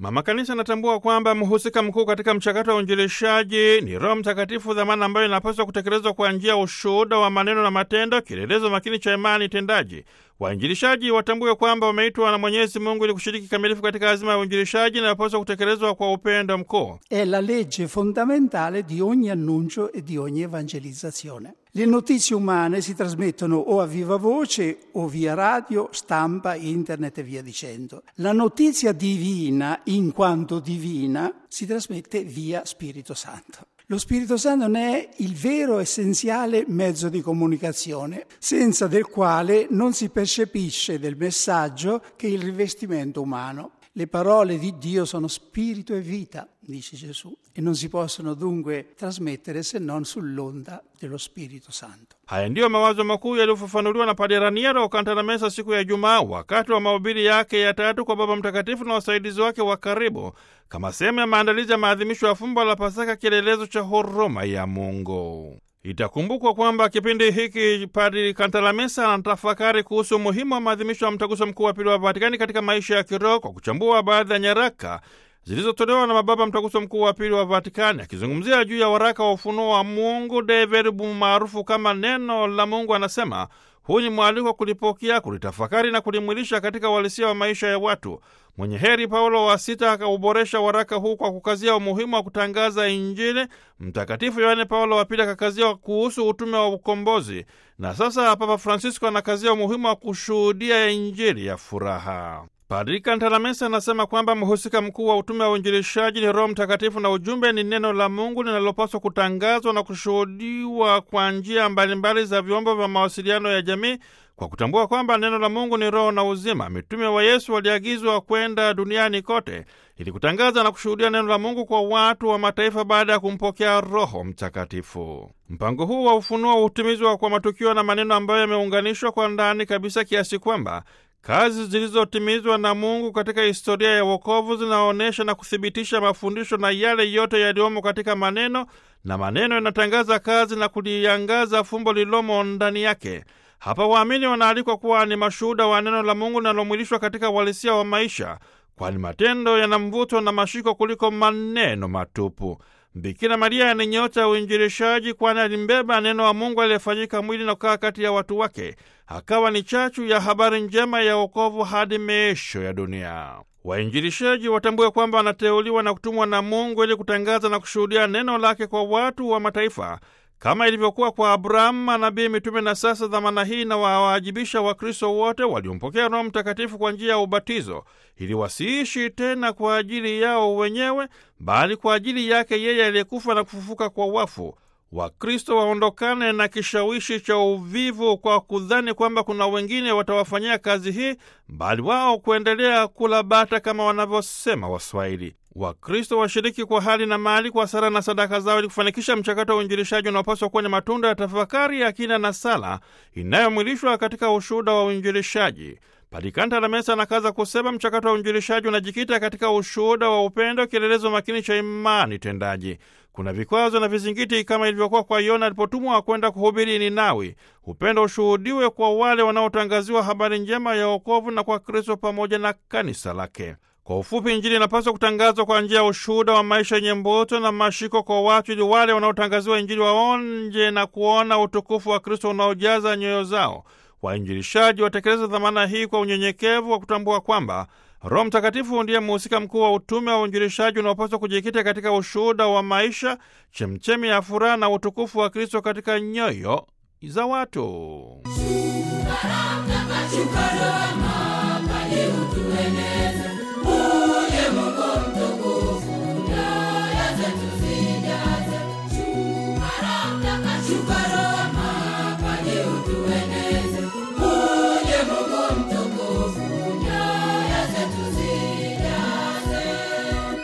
Mama Kanisa anatambua kwamba mhusika mkuu katika mchakato wa uinjilishaji ni Roho Mtakatifu, dhamana ambayo inapaswa kutekelezwa kwa njia ya ushuhuda wa maneno na matendo, kielelezo makini cha imani tendaji. Wainjilishaji watambue kwamba wameitwa na Mwenyezi Mungu ili kushiriki kikamilifu katika azima ya uinjilishaji na inapaswa kutekelezwa kwa upendo mkuu. È la legge fondamentale di ogni annuncio e di ogni evangelizzazione. Le notizie umane si trasmettono o a viva voce o via radio, stampa, internet e via dicendo. La notizia divina, in quanto divina, si trasmette via Spirito Santo. Lo Spirito Santo ne è il vero essenziale mezzo di comunicazione, senza del quale non si percepisce del messaggio che il rivestimento umano. Le parole di Dio sono spirito e vita, dice Gesù, e non si possono dunque trasmettere se non sull'onda dello Spirito Santo. Haya ndiyo mawazo makuu yaliyofafanuliwa na Padre Raniero Cantalamessa siku ya Ijumaa wakati wa mahubiri yake ya tatu kwa Baba Mtakatifu na wasaidizi wake wa karibu kama sehemu ya maandalizi ya maadhimisho ya fumbo la Pasaka, kielelezo cha huruma ya Mungu. Itakumbukwa kwamba kipindi hiki Padri Kantalamesa anatafakari kuhusu umuhimu wa maadhimisho ya mtaguso mkuu wa pili wa Vatikani katika maisha ya kiroho kwa kuchambua baadhi ya nyaraka zilizotolewa na mababa mtaguso mkuu wa pili wa Vatikani. Akizungumzia juu ya waraka wa ufunuo wa Mungu De Verbum maarufu kama neno la Mungu, anasema huu ni mwaliko wa kulipokea, kulitafakari na kulimwilisha katika uhalisia wa maisha ya watu. Mwenye heri Paulo wa Sita akauboresha waraka huu kwa kukazia umuhimu wa kutangaza Injili. Mtakatifu Yohane Paulo wa Pili akakazia kuhusu utume wa ukombozi, na sasa Papa Francisco anakazia umuhimu wa kushuhudia Injili ya furaha. Padri Kantalamesa anasema kwamba mhusika mkuu wa utume wa uinjilishaji ni Roho Mtakatifu na ujumbe ni neno la Mungu linalopaswa kutangazwa na kushuhudiwa kwa njia mbalimbali za vyombo vya mawasiliano ya jamii, kwa kutambua kwamba neno la Mungu ni roho na uzima. Mitume wa Yesu waliagizwa kwenda duniani kote ili kutangaza na kushuhudia neno la Mungu kwa watu wa mataifa baada ya kumpokea Roho Mtakatifu. Mpango huu wa ufunuo hutimizwa kwa matukio na maneno ambayo yameunganishwa kwa ndani kabisa kiasi kwamba kazi zilizotimizwa na Mungu katika historia ya wokovu zinaonyesha na kuthibitisha mafundisho na yale yote yaliyomo katika maneno, na maneno yanatangaza kazi na kuliangaza fumbo lililomo ndani yake. Hapa waamini wanaalikwa kuwa ni mashuhuda wa neno la Mungu linalomwilishwa katika uhalisia wa maisha, kwani matendo yana mvuto na mashiko kuliko maneno matupu. Bikira Maria ni nyota ya uinjilishaji, kwani alimbeba neno wa Mungu aliyefanyika mwili na kukaa kati ya watu wake, akawa ni chachu ya habari njema ya wokovu hadi miisho ya dunia. Wainjilishaji watambue kwamba wanateuliwa na kutumwa na Mungu ili kutangaza na kushuhudia neno lake kwa watu wa mataifa kama ilivyokuwa kwa Abrahamu, manabii, mitume na sasa dhamana hii na wawaajibisha Wakristo wote waliompokea Roho Mtakatifu kwa njia ya ubatizo, ili wasiishi tena kwa ajili yao wenyewe, bali kwa ajili yake yeye aliyekufa na kufufuka kwa wafu. Wakristo waondokane na kishawishi cha uvivu kwa kudhani kwamba kuna wengine watawafanyia kazi hii, bali wao kuendelea kula bata kama wanavyosema Waswahili. Wakristo washiriki kwa hali na mali, kwa sala na sadaka zao, ili kufanikisha mchakato wa uinjilishaji unaopaswa kuwa ni matunda ya tafakari ya kina na sala inayomwilishwa katika ushuhuda wa uinjilishaji. Padri Kantalamesa anakaza kusema mchakato wa uinjilishaji unajikita katika ushuhuda wa upendo, kielelezo makini cha imani tendaji. Kuna vikwazo na vizingiti kama ilivyokuwa kwa Yona alipotumwa kwenda kuhubiri Ninawi. Upendo ushuhudiwe kwa wale wanaotangaziwa habari njema ya wokovu na kwa Kristo pamoja na kanisa lake. Kwa ufupi, Injili inapaswa kutangazwa kwa njia ya ushuhuda wa maisha yenye mbuto na mashiko kwa watu, ili wale wanaotangaziwa Injili waonje na kuona utukufu wa Kristo unaojaza nyoyo zao. Wainjilishaji watekeleza dhamana hii kwa unyenyekevu wa kutambua kwamba Roho Mtakatifu ndiye mhusika mkuu wa utume wa uinjilishaji unaopaswa kujikita katika ushuhuda wa maisha, chemchemi ya furaha na utukufu wa Kristo katika nyoyo za watu. Shukrani, shukrani,